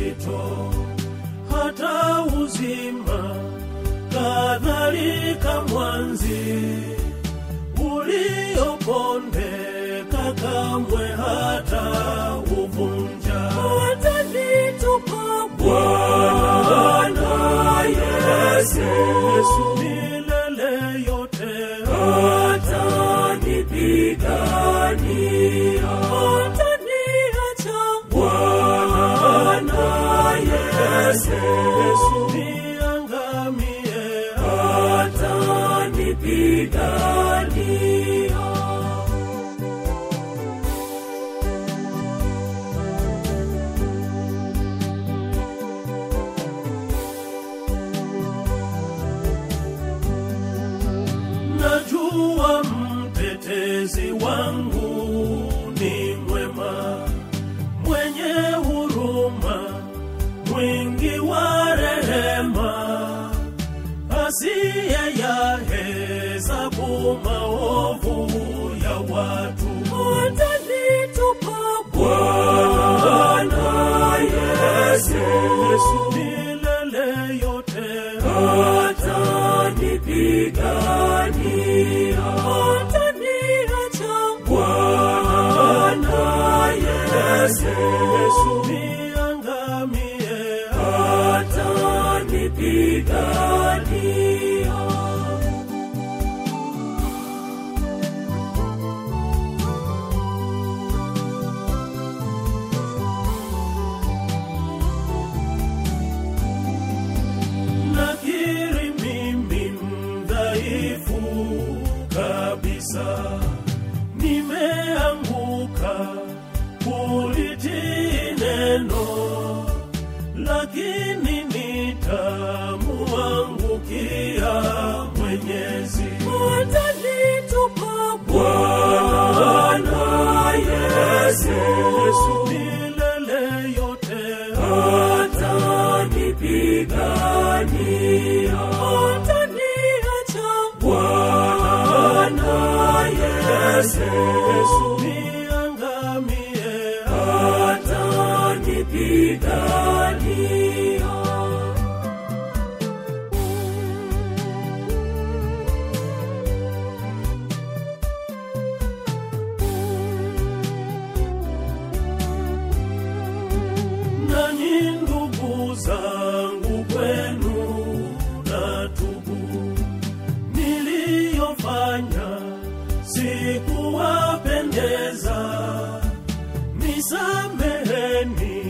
mapito hata uzima kadhalika mwanzi uliopondeka kamwe hata uvunja watanitupa Bwana Yesu milele yote atanipigania ataniacha Bwana Yesu niangamie atanipigania najua mtetezi wangu ni mwema mwenye huruma mwingi wa rehema asiye ya hesabu maovu ya watu atanitupa Bwana Yesu milele yote atanipigania ataniacha Bwana Yesu niangamie atanipigania nakiri mimi mdhaifu kabisa nimeanguka kulitii neno lakini nitamuangukia mwenyezi atanitupa bwana yesu milele yote atanipigania ataniacha bwana yesu niangamie atanipigania nanyi ndugu zangu kwenu na tubu niliyofanya sikuwapendeza nisameheni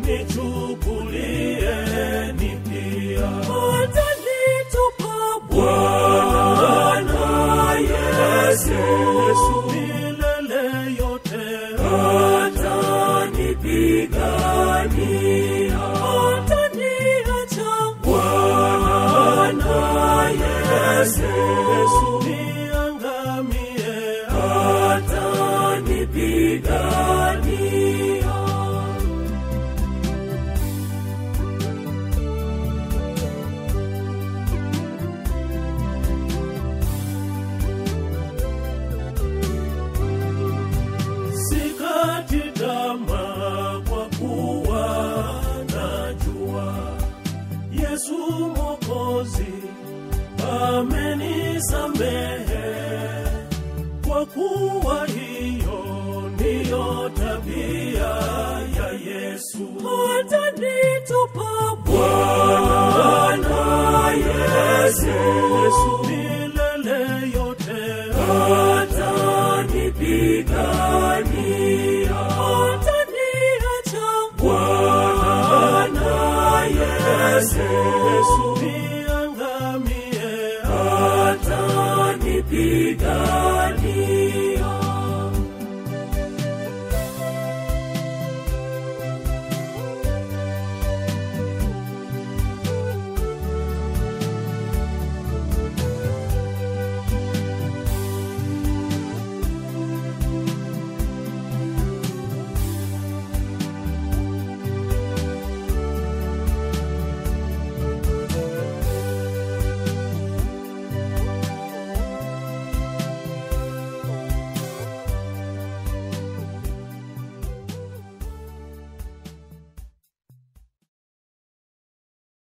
nichukulieni pia atanitupa bwana yesu milele yote atanipigania ataniacha bwana yesu niangamie atanipigania sikati tamaa kwa kuwa najua Yesu Mwokozi amenisamehe, kwa kuwa hiyo ndiyo tabia ya Yesu. Atanitupa Bwana Yesu milele yote atanipigania ataniacha Bwana Yesu niangamie atanipigania